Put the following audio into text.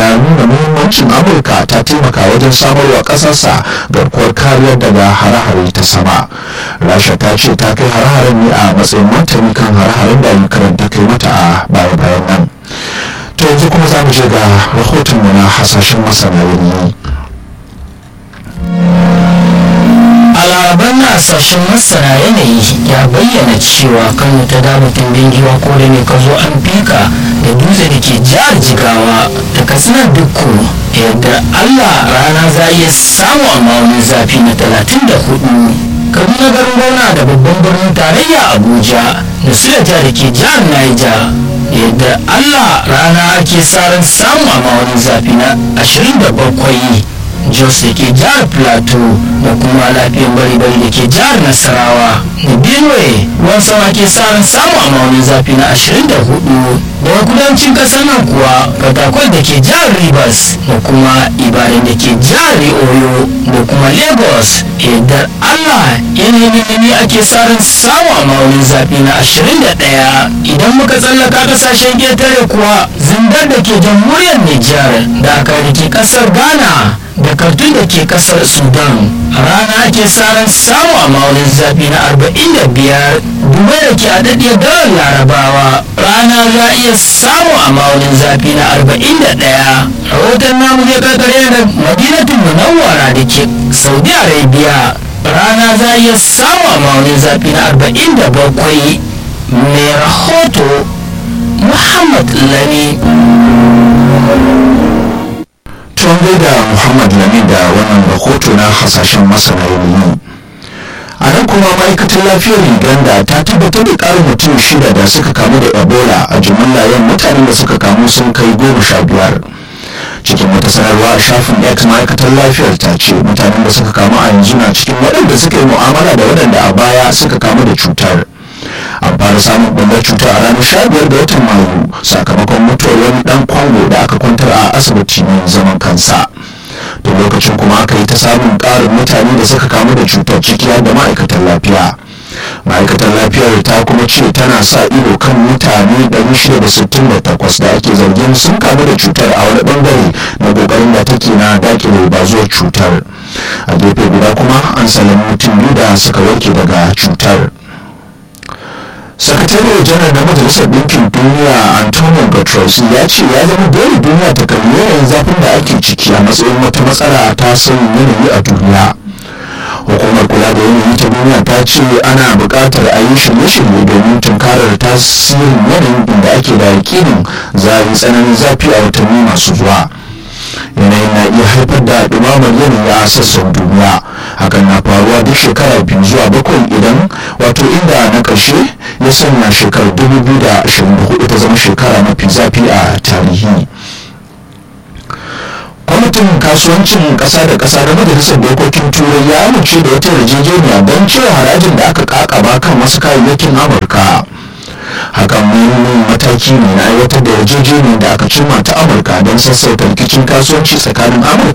na nuna muhimmancin amurka ta taimaka wajen samarwa ƙasarsa garkuwar kariyar daga hare-hare ta sama rasha ta ce ta kai hare-haren ne a matsayin martani kan hare-haren da ukraine ta kai mata a baya-bayan nan to yanzu kuma za mu je ga rahotonmu na hasashen masana yanayi a laraban hasashen masana yanayi ya bayyana cewa kano ta damutin bingiwa ko da ne ka zo an fika da dutse da ke jihar jigawa da katsinar dukku yadda allah rana za iya samu a ma'aunin zafi na talatin da hudu kaduna garin gona da babban birnin tarayya abuja da suleja da ke jihar niger yadda allah rana ake sa ran samu a ma'aunin zafi na ashirin da bakwai jos da ke jihar plateau da kuma lafiyan bari-bari da ke jihar nasarawa da benue ruwan sama ke sa ran samu a maunin zafi na 24 daga kudancin kasar nan kuwa fatakwal da ke jihar rivers da kuma ibadan da ke jihar oyo da kuma lagos yadda allah yanayin yanayi ake sa ran samu a maunin zafi na 21 idan muka tsallaka kasashen ƙetare kuwa zindar da ke jamhuriyar nijar da aka rike kasar ghana da kartun da ke kasar sudan rana ake saran samu a maunin zafi na 45 dubai da ke adadiyar dalar larabawa rana za a iya samu a maunin zafi na 41 rahoton namu zai kakare da madinatun munawwara da ke saudi arabia rana za a iya samu a maunin zafi na 47 mai rahoto muhammad lani tun da muhammad lami da wannan rahoto na hasashen masana yanayi a nan kuma ma'aikatar lafiyar uganda ta tabbatar da ƙarin mutum shida da suka kamu da ebola a jimilla yan mutanen da suka kamu sun kai goma sha biyar cikin wata sanarwa a shafin x ma'aikatar lafiyar ta ce mutanen da suka kamu a yanzu na cikin waɗanda suka yi mu'amala da waɗanda a baya suka kamu da cutar an fara samun ɓullar cuta a ranar sha biyar da watan mayu sakamakon mutuwar wani ɗan kwango da aka kwantar a asibiti mai zaman kansa da lokacin kuma aka yi ta samun ƙarin mutane da suka kamu da cutar ciki da ma'aikatan lafiya ma'aikatar lafiyar ta kuma ce tana sa ido kan mutane 668 da ake zargin sun kamu da cutar a wani bangare na kokarin da take na dakile bazuwar cutar a gefe guda kuma an salami mutum biyu da suka warke daga cutar sakatare janar na majalisar ɗinkin duniya antonio guterres ya ce ya zama dole duniya ta kalli yanayin zafin da ake ciki a matsayin wata matsala ta sauyin yanayi a duniya hukumar kula da yanayi ta duniya ta ce ana buƙatar a yi shirye-shirye domin tunkarar tasirin yanayin inda ake da yakinin zafi tsananin zafi a watanni masu zuwa yanayin na iya haifar da ɗumamar yanayi a sassan duniya hakan na faruwa duk shekara biyu zuwa bakwai idan wato inda na ƙarshe ya sanya shekarar 2024 ta zama shekara mafi zafi a tarihi kwamitin kasuwancin ƙasa da ƙasa da majalisar dokokin turai ya amince da wata yarjejeniya don cire harajin da aka kakaba kan wasu kayayyakin amurka hakan muhimmin mataki ne na aiwatar da yarjejeniyar da aka cimma ta amurka don sassauta rikicin kasuwanci tsakanin amurka